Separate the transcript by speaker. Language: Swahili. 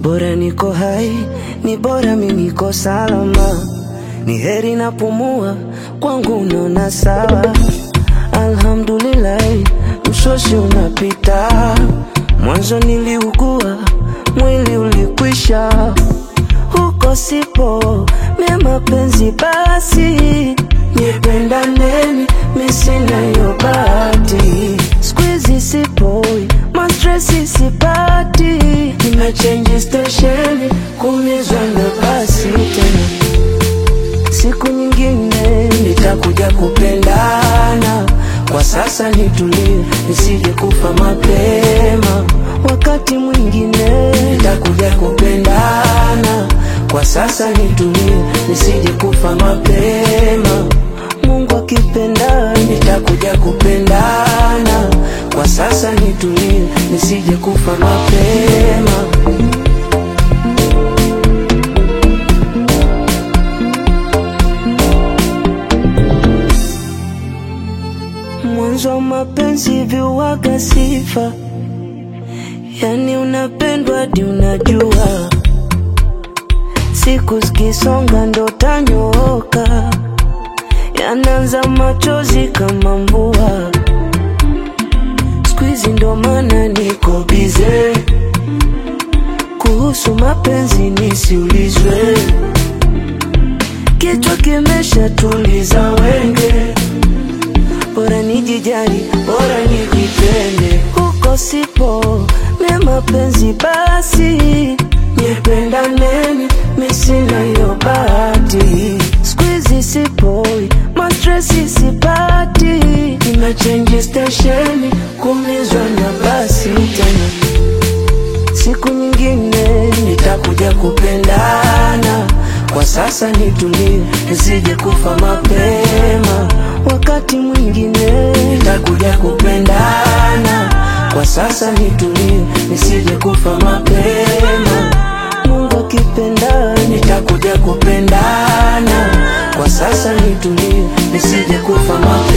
Speaker 1: Bora niko hai, ni bora mimi niko salama, ni heri napumua, kwangu naona sawa. Alhamdulillahi, msosi unapita. Mwanzo niliugua, mwili ulikwisha, huko sipo mie mapenzi basi, nipendaneni, mi sina hiyo bahati. Squeezy sipoi, mastresi sipati, nimechange station, kumizwa na basi tena siku nyingine nitakuja kupendana. Kwa sasa nitulie, nisije kufa mapema. Wakati mwingine nitakuja kupendana. Kwa sasa nitulie, nisije kufa mapema. Mungu akipenda nitakuja kupendana. Kwa sasa nitulie, nisije kufa mapema. Mwanzo wa mapenzi viwaga sifa, yani unapendwa hadi unajua, siku zikisonga ndo tanyooka, yanaanza machozi kama mvua. Siku hizi ndo maana niko bize, kuhusu mapenzi nisiulizwe, kichwa kimesha tuliza wenge bora nijijali, bora nijipende, huko sipo mie mapenzi basi, nipendaneni, mi sina hiyo bahati. Squeezy sipoi, mastresi sipati, nimechange stesheni, kumizwa na basi tena siku nyingine nitakuja kupendana. Kwa sasa nitulie, nisije kufa mapema. Wakati mwingine nitakuja kupendana. Kwa sasa nitulie, nisije kufa mapema. Mungu akipenda nitakuja kupendana. Kwa sasa nitulie, nisije kufa mapema.